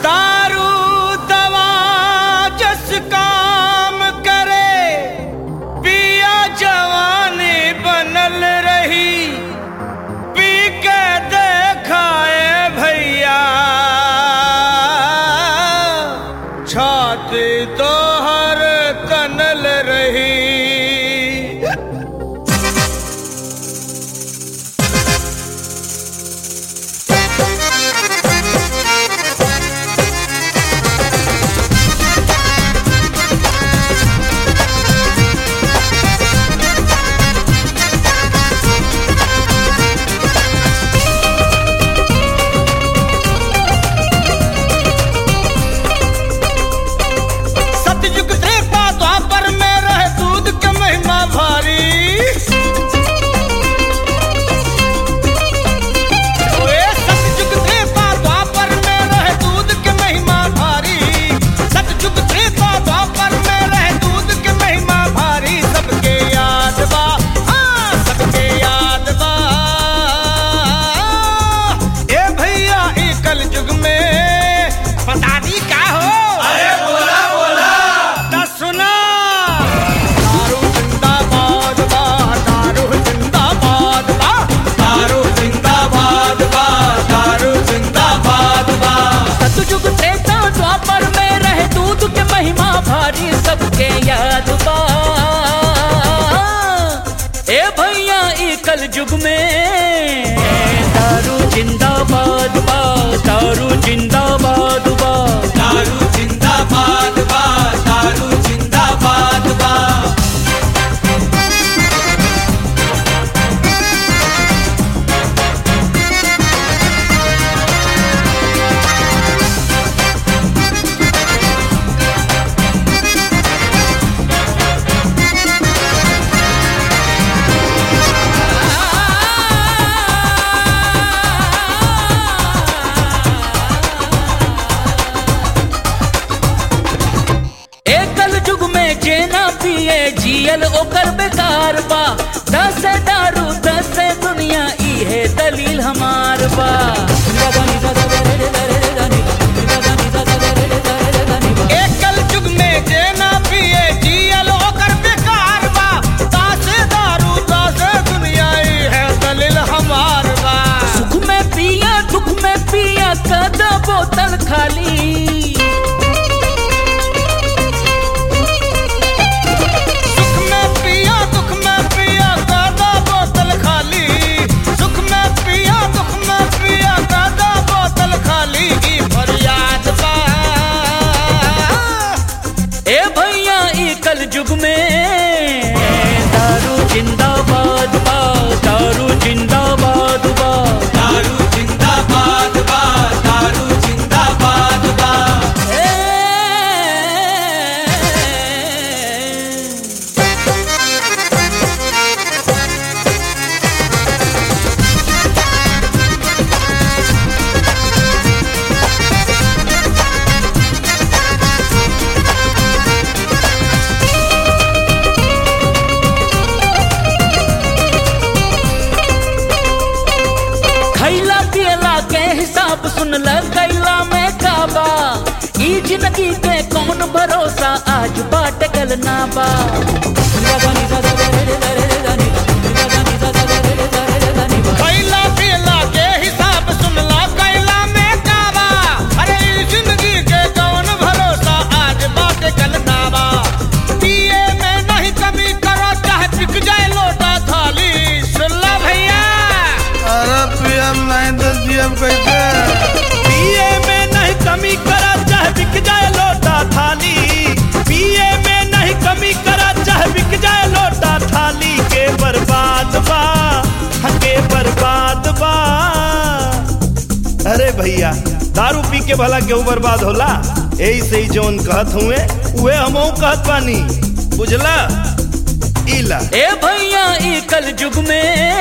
दारू दवा जस काम करे पिया जवानी बनल रही पी के देखाए भैया छाती तोहर तनल रही सतयुग त्रेता द्वापर में रहे दूध के महिमा भारी ओए सतयुग त्रेता द्वापर में रहे दूध के महिमा भारी सतयुग त्रेता द्वापर में रहे दूध के महिमा भारी सबके याद बा हाँ सबके याद बा ए भैया ई कल युग में पता नहीं का हो अरे बोला बोला ता सुना दारू जिंदाबाद बा दारू जिंदाबाद बा दारू जिंदाबाद बा दारू जिंदाबाद बा सतयुग त्रेता द्वापर में रहे दूध के महिमा भारी सबके याद बा ए भैया ई कल युग में दारू जिंदाबाद बा दारू जिंदाबाद बा दारू जिंदाबाद बा दारू जिंदाबाद बा ए कल युग में जेना पिए जियल ओकर बेकार बा दस दारू दस दुनिया ई है दलील हमार बा एकल युग में जेना पिए जियल ओकर बेकार बा तासे दारू तासे दुनिया ई है दलिल हमार बा सुख में पिया दुख में पिया कदा बोतल खाली सुख में पिया दुख में पिया कादा बोतल खाली सुख में पिया दुख में पिया कादा बोतल खाली की फरियाद बा ए भैया ई कल युग में दारू जिंदाबाद बा दारू जिंदाबाद बा दारू जिंदाबाद बा दारू जिंदाबाद बा ए खैला पियला के हिसाब सुन ल कैला में काबा ई जिंदगी के कौन भरोसा आज बाट गल ना बा कैला पीला के हिसाब सुनला कैला में काबा अरे ई जिंदगी के कौन भरोसा आज बात कल नावा पिए में नहीं कमी करो चाहे बिक जाए लोटा थाली सुनला भैया अरे पीएम नहीं तो जीएम कैसे पिए में नहीं कमी करा चाहे बिक जाए लोटा थाली पिए में नहीं कमी करा चाहे बिक जाए लोटा थाली के बर्बाद बा के बर्बाद बा अरे भैया दारू पी के भला केहू बर्बाद होला यही से ही जौन कहत हुए उहे हमहू कहत बानी बुझला इला ए भैया ई कल युग में